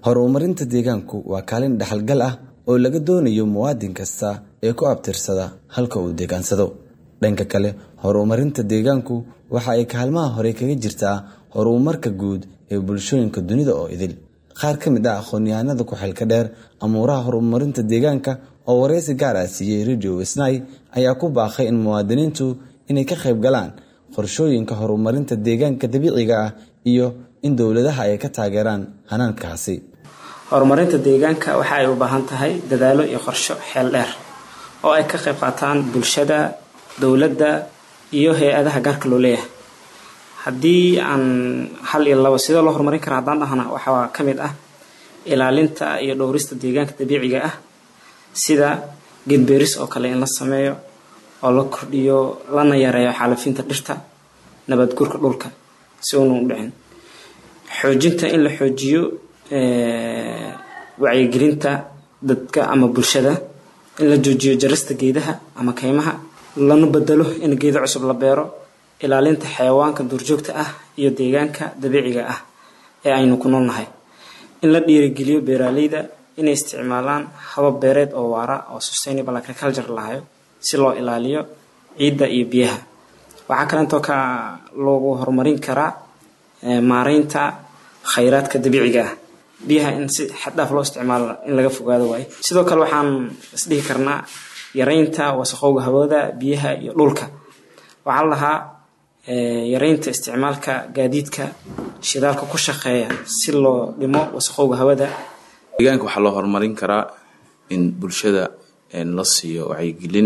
horumarinta deegaanku waa kaalin dhexalgal ah oo laga doonayo muwaadin kasta ee ku abtirsada halka uu deegaansado dhanka kale horumarinta deegaanku waxa ay kaalmaha hore kaga jirtaa horumarka guud ee bulshooyinka dunida oo idil qaar ka mid ah aqoon-yahanada ku-xilka dheer amuuraha horumarinta deegaanka oo wareysi gaar ah siiyey radio wisnay ayaa ku baaqay in muwaadiniintu inay ka qayb galaan qorshooyinka horumarinta deegaanka dabiiciga ah iyo in dowladaha ay ka taageeraan hanaankaasi horumarinta deegaanka waxa ay u baahan tahay dadaalo iyo qorsho xeel dheer oo ay ka qayb qaataan bulshada dowladda iyo hay-adaha gaarka loo leeyahay haddii aan hal iyo labo sidoo loo horumarin kara haddaan dhahna waxaa ka mid ah ilaalinta iyo dhowrista deegaanka dabiiciga ah sida geedbeeris oo kale in la sameeyo oo la kordhiyo lana yareeyo xaalafinta dhirta nabadguurka dhulka si uuna u dhicin xoojinta in la xoojiyo wacyigelinta dadka ama bulshada in la joojiyo jarista geedaha ama kaymaha lana bedelo in geedo cusub la beero ilaalinta xayawaanka duurjoogta ah iyo deegaanka dabiiciga ah ee aynu ku noolnahay in la dhiirigeliyo beeraaleyda inay isticmaalaan habab beereed oo waara oo sustainable agriculture lahayo si loo ilaaliyo ciidda iyo biyaha waxaa kaleentoo ka loogu horumarin karaa maareynta khayraadka dabiiciga ah biyaha in si xaddhaaf loo isticmaalo in laga fogaado waayo sidoo kale waxaan isdhihi karnaa yareynta wasaqowga hawada biyaha iyo dhulka waxaa la lahaa yareynta isticmaalka gaadiidka shidaalka ku shaqeeya si loo dhimo wasaqowga hawada deegaanka waxaa loo horumarin karaa in bulshada la siiyo wacyigelin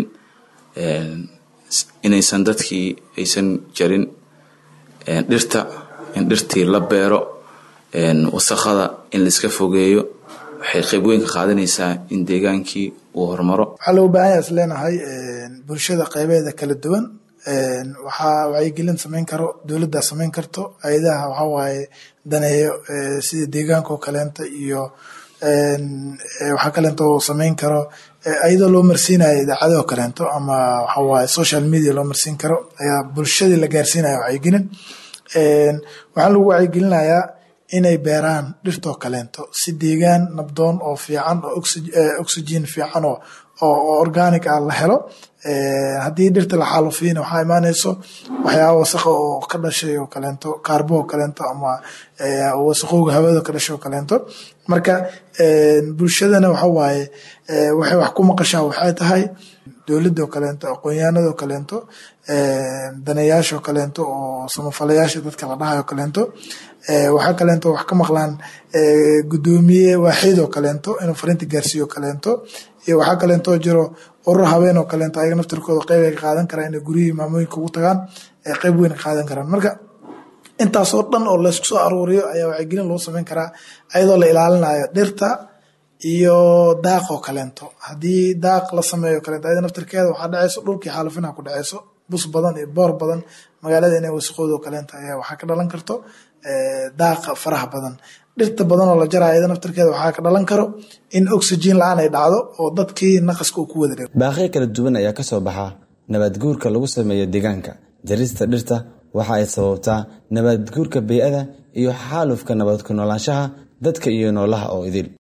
inaysan dadkii aysan jarin dhirta in dhirtii la beero wasaqada in laiska fogeeyo waxay qayb weyn ka qaadanaysaa in deegaankii uu horumaro waxaa loo baahan yaha is leenahay bulshada qaybeeda kala duwan waxaa wacyigelin samayn karo dowladdaa samayn karto hay-adaha waxaa waaye daneeyo sida deegaanka oo kaleenta iyo waxaa kaleento samayn karo ayadoo loo marsiinayo idaacadoo kaleento ama waxawaaye social media loo marsiin karo ayaa bulshadii la gaarsiinaya wacyigelin waxaa lagu wacyigelinayaa inay beeraan dhirtoo kaleento si deegaan nabdoon oo fiican oo oxygen fiican oo oo organic ah la helo haddii dhirta la xaalufiyana waxaa imaanayso waxyaaba wasaqa oo ka dhashay oo kaleento kaarbo oo kaleento ama wasaqowga hawada ka dhashay oo kaleento marka bulshadana waxa waaye waxay wax ku maqashaa waxay tahay dowladda oo kaleento aqoonyahanada oo kaleento daneeyaasha oo kaleento oo samafalayaasha dadka la dhahayo oo kaleento waxaa kaleento wax ka maqlaan gudoomiye waaxid oo kaleento inuu fariinta gaarsiiyo oo kaleento iyo waxaa kaleento jiro urur habeen oo kaleento ayaga naftirkooda qeyb ay ka qaadan karaan inay guryihii maamooyinka ugu tagaan qeyb weyn ka qaadan karaan marka intaasoo dhan oo laysku soo aruuriyo ayaa wacyigelin loo samayn karaa ayadoo la ilaalinayo dhirta iyo daaq oo kaleento haddii daaq la sameeyo kaleento ayada naftirkeeda waxaa dhacayso dhulkii xaalufinaha ku dhacayso bus badan iyo boor badan magaalada inay wasaqooda oo kaleento ayaa waxaa ka dhalan karto daaqa faraha badan dhirta badan oo la jaraya ayada naftirkeeda waxaa ka dhalan karo in oxygen la-aan ay dhacdo oo dadkii naqaska uu ku wada dhego baaqyo kala duwan ayaa ka soo baxa nabadguurka lagu sameeyo deegaanka jarista dhirta waxa ay sababtaa nabadguurka bey-ada iyo xaalufka nabad ku noolaanshaha dadka iyo noolaha oo idil